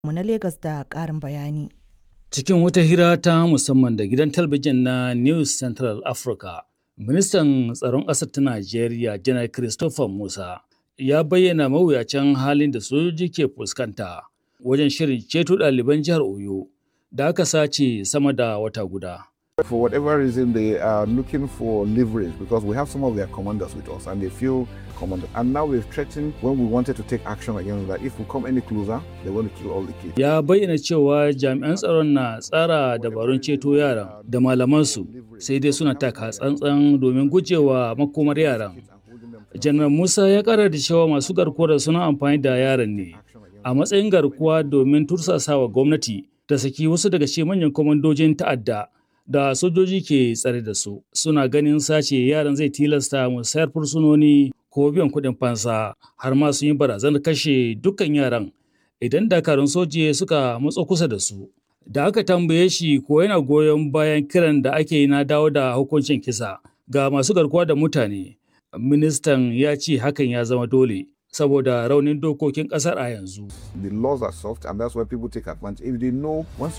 mu na Legas da ƙarin bayani. Cikin wata hira ta musamman da gidan talabijin na News Central Africa, ministan tsaron ƙasar ta Najeriya, Janar Christopher Musa, ya bayyana mawuyacin halin da sojoji ke fuskanta wajen shirin ceto ɗaliban jihar Oyo da aka sace sama da wata guda. For whatever reason, they are looking for leverage because we have some of their commanders with us and they feel commanded. And now we've threatened when we wanted to take action against that if we come any closer, they're going to kill all the kids. Ya bayyana cewa jami'an tsaron na tsara dabarun ceto yaran da malamansu sai dai suna taka tsantsan domin gujewa makomar yaran. Janar Musa ya kara da cewa masu garkuwar suna amfani da yaran ne a matsayin garkuwa domin tursasawa gwamnati ta saki wasu daga cikin manyan kwamandojin ta'adda da sojoji ke tsare da su suna ganin sace yaran zai tilasta musayar fursunoni ko biyan kuɗin fansa har ma sun yi barazanar kashe dukkan yaran idan dakarun soji suka matso kusa da su da aka tambaye shi ko yana goyon bayan kiran da ake yi na dawo da hukuncin kisa ga masu garkuwa da mutane ministan ya ce hakan ya zama dole saboda raunin dokokin kasar a yanzu. The laws are soft and that's why people take advantage. If they know once